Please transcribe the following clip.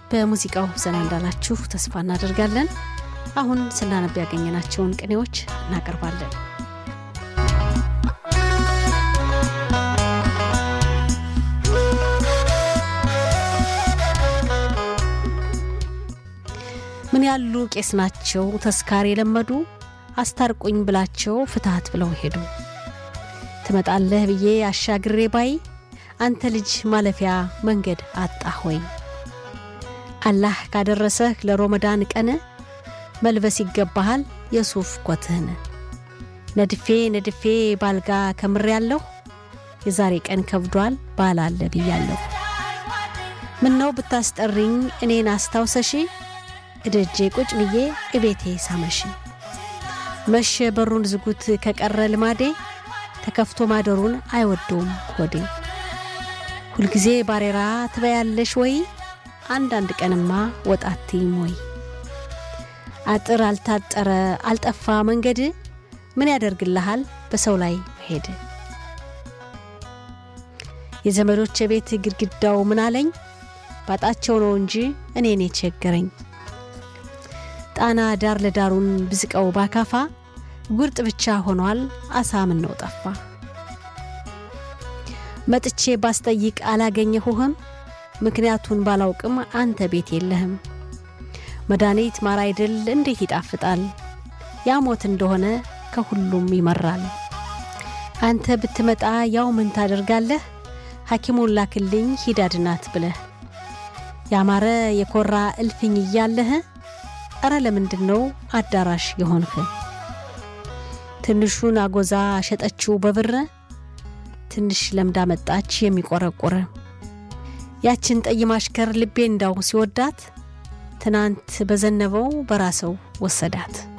በሙዚቃው ዘና እንዳላችሁ ተስፋ እናደርጋለን። አሁን ስናነብ ያገኘናቸውን ቅኔዎች እናቀርባለን። ምን ያሉ ቄስ ናቸው ተስካር የለመዱ አስታርቁኝ ብላቸው ፍትሐት ብለው ሄዱ። ትመጣለህ ብዬ አሻግሬ ባይ አንተ ልጅ ማለፊያ መንገድ አጣህ ወይ? አላህ ካደረሰህ ለሮመዳን ቀን መልበስ ይገባሃል የሱፍ ኮትህን። ነድፌ ነድፌ ባልጋ ከምሬ ያለሁ የዛሬ ቀን ከብዷል ባላለ ብያለሁ። ምነው ብታስጠሪኝ እኔን አስታውሰሺ እደጄ ቁጭ ብዬ እቤቴ ሳመሽ። መሸ በሩን ዝጉት ከቀረ ልማዴ ተከፍቶ ማደሩን አይወደውም ሆዴ። ሁልጊዜ ባሬራ ትበያለሽ ወይ አንዳንድ ቀንማ ወጣትም ወይ? አጥር አልታጠረ አልጠፋ መንገድ ምን ያደርግልሃል በሰው ላይ መሄድ። የዘመዶች ቤት ግድግዳው ምን አለኝ ባጣቸው ነው እንጂ እኔን የቸገረኝ። ጣና ዳር ለዳሩን ብዝቀው ባካፋ ጉርጥ ብቻ ሆኗል አሳ ምን ነው ጠፋ። መጥቼ ባስጠይቅ አላገኘሁህም ምክንያቱን ባላውቅም አንተ ቤት የለህም። መድኃኒት ማር አይደል እንዴት ይጣፍጣል ያ ሞት እንደሆነ ከሁሉም ይመራል። አንተ ብትመጣ ያው ምን ታደርጋለህ ሐኪሙን ላክልኝ ሂድ አድናት ብለህ ያማረ የኮራ እልፍኝ እያለህ እረ ለምንድን ነው አዳራሽ የሆንህ? ትንሹን አጎዛ ሸጠችው በብር ትንሽ ለምዳ መጣች የሚቆረቁር ያችን ጠይም አሽከር ልቤ እንዳው ሲወዳት ትናንት በዘነበው በራሰው ወሰዳት።